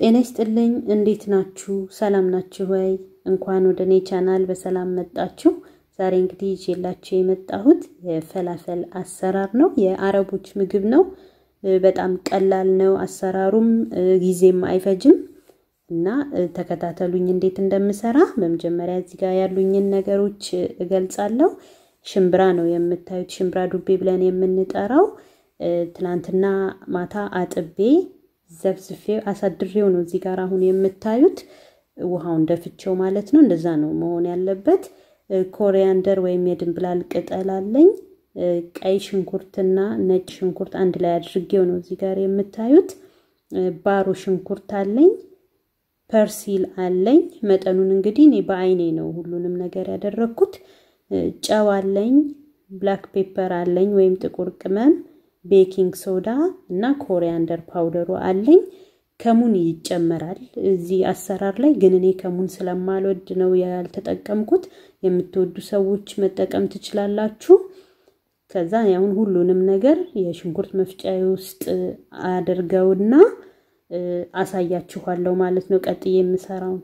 ጤና ይስጥልኝ። እንዴት ናችሁ? ሰላም ናችሁ ወይ? እንኳን ወደ እኔ ቻናል በሰላም መጣችሁ። ዛሬ እንግዲህ ይዤላችሁ የመጣሁት የፈላፈል አሰራር ነው። የአረቦች ምግብ ነው። በጣም ቀላል ነው አሰራሩም፣ ጊዜም አይፈጅም እና ተከታተሉኝ እንዴት እንደምሰራ። በመጀመሪያ እዚህ ጋር ያሉኝን ነገሮች እገልጻለሁ። ሽምብራ ነው የምታዩት፣ ሽምብራ ዱቤ ብለን የምንጠራው። ትናንትና ማታ አጥቤ ዘብዝፌ አሳድሬው ነው እዚህ ጋር አሁን የምታዩት። ውሃውን ደፍቼው ማለት ነው። እንደዛ ነው መሆን ያለበት። ኮሪያንደር ወይም የድንብላል ቅጠል አለኝ። ቀይ ሽንኩርትና ነጭ ሽንኩርት አንድ ላይ አድርጌው ነው እዚህ ጋር የምታዩት። ባሮ ሽንኩርት አለኝ። ፐርሲል አለኝ። መጠኑን እንግዲህ እኔ በአይኔ ነው ሁሉንም ነገር ያደረግኩት። ጨው አለኝ። ብላክ ፔፐር አለኝ ወይም ጥቁር ቅመም፣ ቤኪንግ ሶዳ እና ኮሪያንደር ፓውደሩ አለኝ። ከሙን ይጨመራል እዚህ አሰራር ላይ ግን እኔ ከሙን ስለማልወድ ነው ያልተጠቀምኩት። የምትወዱ ሰዎች መጠቀም ትችላላችሁ። ከዛ አሁን ሁሉንም ነገር የሽንኩርት መፍጫ ውስጥ አድርገውና አሳያችኋለሁ ማለት ነው ቀጥዬ የምሰራው።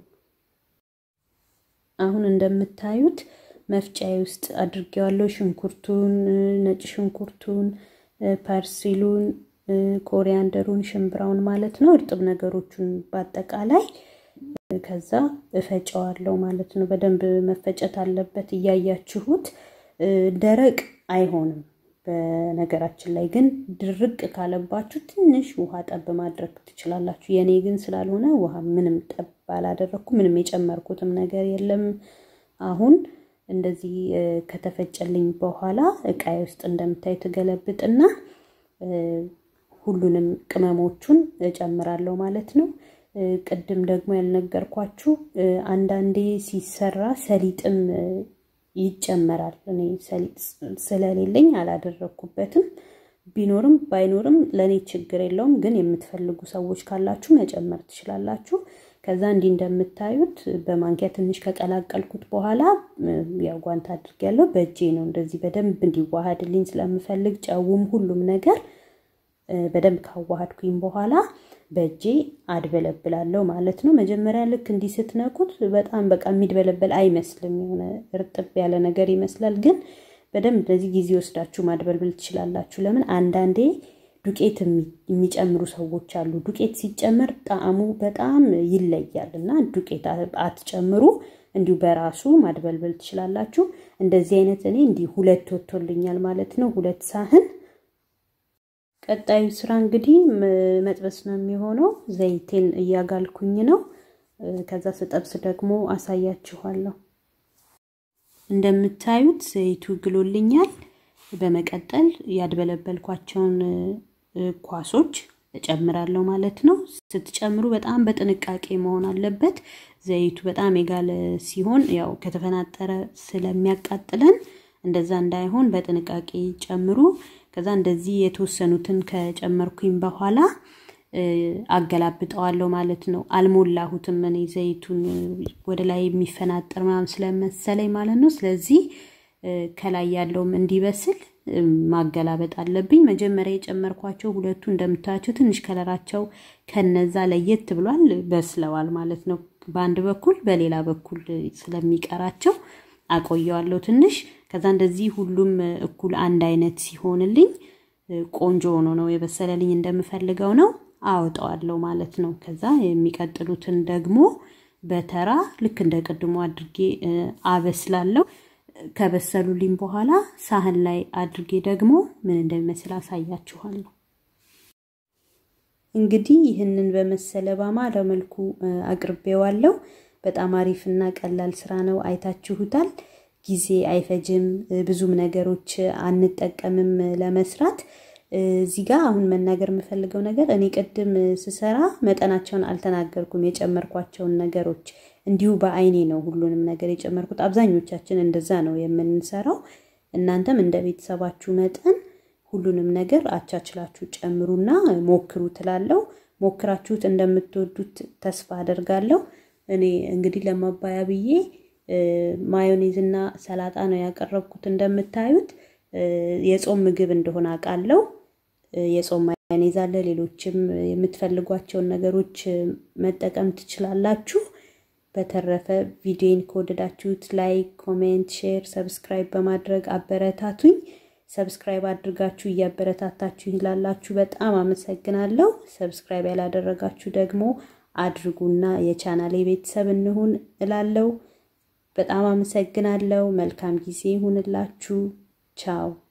አሁን እንደምታዩት መፍጫዬ ውስጥ አድርጌዋለሁ። ሽንኩርቱን፣ ነጭ ሽንኩርቱን፣ ፐርሲሉን፣ ኮሪያንደሩን፣ ሽምብራውን ማለት ነው እርጥብ ነገሮቹን በአጠቃላይ ከዛ እፈጨዋለሁ ማለት ነው። በደንብ መፈጨት አለበት እያያችሁት። ደረቅ አይሆንም። በነገራችን ላይ ግን ድርቅ ካለባችሁ ትንሽ ውሃ ጠብ ማድረግ ትችላላችሁ። የኔ ግን ስላልሆነ ውሃ ምንም ጠብ አላደረግኩ። ምንም የጨመርኩትም ነገር የለም። አሁን እንደዚህ ከተፈጨልኝ በኋላ እቃዬ ውስጥ እንደምታይ ትገለብጥና ሁሉንም ቅመሞቹን እጨምራለው ማለት ነው። ቅድም ደግሞ ያልነገርኳችሁ አንዳንዴ ሲሰራ ሰሊጥም ይጨመራል። እኔ ሰሊጥ ስለሌለኝ አላደረግኩበትም። ቢኖርም ባይኖርም ለእኔ ችግር የለውም። ግን የምትፈልጉ ሰዎች ካላችሁ መጨመር ትችላላችሁ። ከዛ እንዲህ እንደምታዩት በማንኪያ ትንሽ ከቀላቀልኩት በኋላ ያው ጓንት አድርጌያለሁ። በእጄ ነው እንደዚህ በደንብ እንዲዋሃድልኝ ስለምፈልግ ጨውም ሁሉም ነገር በደንብ ካዋሃድኩኝ በኋላ በእጄ አድበለብላለሁ ማለት ነው። መጀመሪያ ልክ እንዲህ ስትነኩት በጣም በቃ የሚድበለበል አይመስልም። የሆነ እርጥብ ያለ ነገር ይመስላል። ግን በደንብ እንደዚህ ጊዜ ወስዳችሁ ማድበልብል ትችላላችሁ። ለምን አንዳንዴ ዱቄት የሚጨምሩ ሰዎች አሉ። ዱቄት ሲጨመር ጣዕሙ በጣም ይለያል እና ዱቄት አትጨምሩ። እንዲሁ በራሱ ማድበልበል ትችላላችሁ። እንደዚህ አይነት እኔ እንዲህ ሁለት ወጥቶልኛል ማለት ነው። ሁለት ሳህን ቀጣዩ ስራ እንግዲህ መጥበስ ነው የሚሆነው። ዘይቴን እያጋልኩኝ ነው። ከዛ ስጠብስ ደግሞ አሳያችኋለሁ። እንደምታዩት ዘይቱ ግሎልኛል። በመቀጠል ያድበለበልኳቸውን ኳሶች እጨምራለሁ ማለት ነው። ስትጨምሩ በጣም በጥንቃቄ መሆን አለበት። ዘይቱ በጣም የጋለ ሲሆን ያው ከተፈናጠረ ስለሚያቃጥለን እንደዛ እንዳይሆን በጥንቃቄ ጨምሩ። ከዛ እንደዚህ የተወሰኑትን ከጨመርኩኝ በኋላ አገላብጠዋለሁ ማለት ነው። አልሞላሁትም እኔ ዘይቱን ወደ ላይ የሚፈናጠር ምናምን ስለመሰለኝ ማለት ነው። ስለዚህ ከላይ ያለውም እንዲበስል ማገላበጥ አለብኝ። መጀመሪያ የጨመርኳቸው ሁለቱ እንደምታያቸው ትንሽ ከለራቸው ከነዛ ለየት ብሏል፣ በስለዋል ማለት ነው። በአንድ በኩል በሌላ በኩል ስለሚቀራቸው አቆየዋለሁ ትንሽ። ከዛ እንደዚህ ሁሉም እኩል አንድ አይነት ሲሆንልኝ ቆንጆ ሆኖ ነው የበሰለልኝ እንደምፈልገው ነው አወጣዋለሁ ማለት ነው። ከዛ የሚቀጥሉትን ደግሞ በተራ ልክ እንደ ቅድሞ አድርጌ አበስላለሁ። ከበሰሉልኝ በኋላ ሳህን ላይ አድርጌ ደግሞ ምን እንደሚመስል አሳያችኋለሁ። እንግዲህ ይህንን በመሰለ ባማረ መልኩ አቅርቤዋለሁ። በጣም አሪፍና ቀላል ስራ ነው። አይታችሁታል። ጊዜ አይፈጅም። ብዙም ነገሮች አንጠቀምም ለመስራት። እዚህ ጋር አሁን መናገር የምፈልገው ነገር እኔ ቅድም ስሰራ መጠናቸውን አልተናገርኩም። የጨመርኳቸውን ነገሮች እንዲሁ በአይኔ ነው ሁሉንም ነገር የጨመርኩት። አብዛኞቻችን እንደዛ ነው የምንሰራው። እናንተም እንደ ቤተሰባችሁ መጠን ሁሉንም ነገር አቻችላችሁ ጨምሩና ሞክሩ ትላለው። ሞክራችሁት እንደምትወዱት ተስፋ አደርጋለሁ። እኔ እንግዲህ ለማባያ ብዬ ማዮኔዝ እና ሰላጣ ነው ያቀረብኩት። እንደምታዩት የጾም ምግብ እንደሆነ አውቃለሁ። የጾም ማዮኔዝ አለ። ሌሎችም የምትፈልጓቸውን ነገሮች መጠቀም ትችላላችሁ። በተረፈ ቪዲዮን ከወደዳችሁት ላይክ፣ ኮሜንት፣ ሼር፣ ሰብስክራይብ በማድረግ አበረታቱኝ። ሰብስክራይብ አድርጋችሁ እያበረታታችሁ ይላላችሁ በጣም አመሰግናለሁ። ሰብስክራይብ ያላደረጋችሁ ደግሞ አድርጉና የቻናሌ ቤተሰብ እንሁን እላለሁ። በጣም አመሰግናለሁ። መልካም ጊዜ ይሁንላችሁ። ቻው